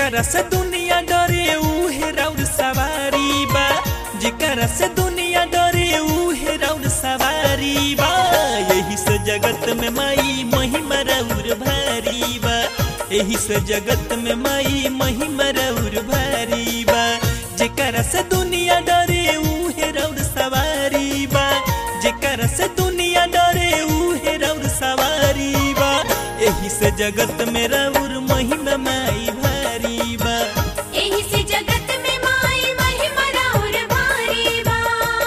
जेकरा से दुनिया डरे उहे राउर सवारी बा जेकरा से दुनिया डरे उहे राउर सवारी बा यही से जगत में माई महिमा राउर भारी बा यही से जगत में माई महिमा राउर भारी बा जेकरा से दुनिया डरे उहे राउर सवारी बा जेकरा से दुनिया डरे उहे राउर सवारी बा यही से जगत में राउर महिमा माई भारी बा एही से जगत में माई महिमा राउर भारी बा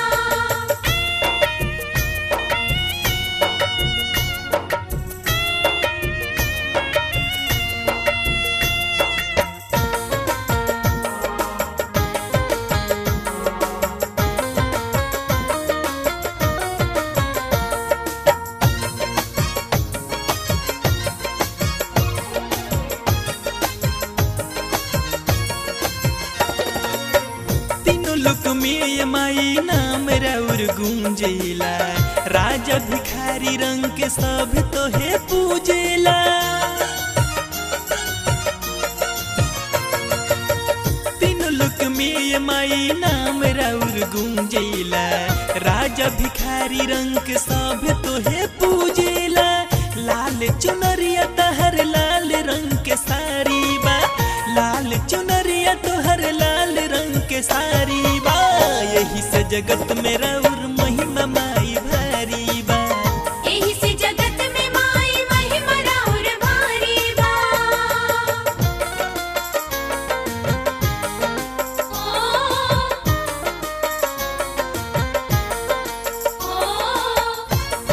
तीनों लोक में ये माई नाम राउर गूंजेला राजा भिखारी रंग के सब तो है पूजेला तीनों लोक में ये माई नाम राउर गूंजेला राजा भिखारी रंग के सब तो है पूजेला लाल चुनरिया तहर लाल रंग के सारी बा लाल चुनरिया तोहर लाल रंग के सारी बा यही से जगत में राउर महिमा माई भारी बा एही से जगत में माई महिमा राउर भारी बा ओ ओ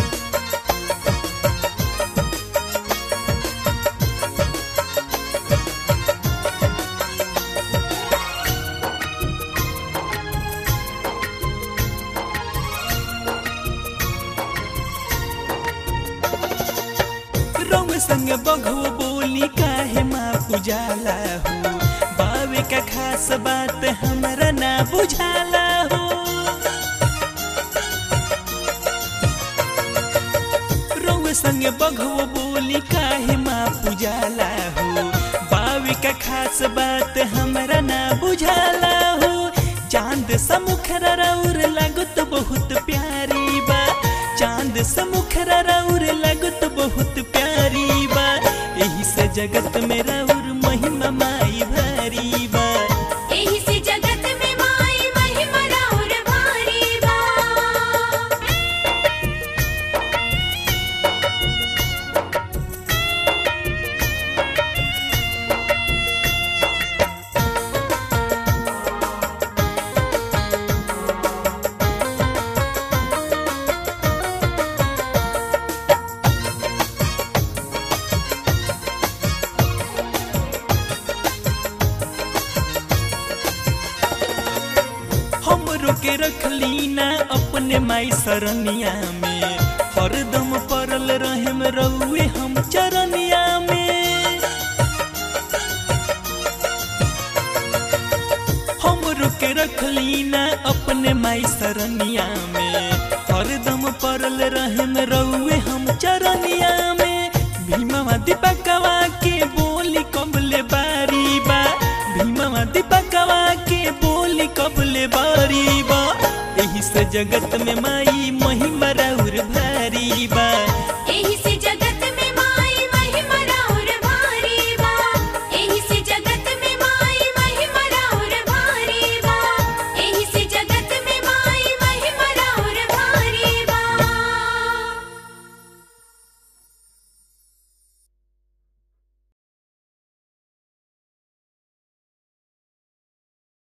रंग संग बघो बोली काहे माँ पुजाला हो बावे का खास बात हमरा ना बुझाला हो रंग संग बघो बोली काहे माँ पुजाला हो बावे का खास बात हमरा ना बुझाला हो चांद समुखरा रौर लागत बहुत प्यारी बा चांद समुखरा रौर लागत बहुत प्यारी बा यही से जगत में रौर महिमा माई भारी बा एही से जगत में माई महिमा राउर भारी बा हमरो के रखली ना अपने माई सरनिया में हरदम परल रहम रउए हम चरनिया में हमरो के रखली ना अपने माई सरनिया में हरदम परल रहम रउए हम चरनिया में भीमवा दीपकवा के बोली कबले बारी बा भीमवा दीपकवा के बोली कबले बारी बा एही से जगत में माई महिमा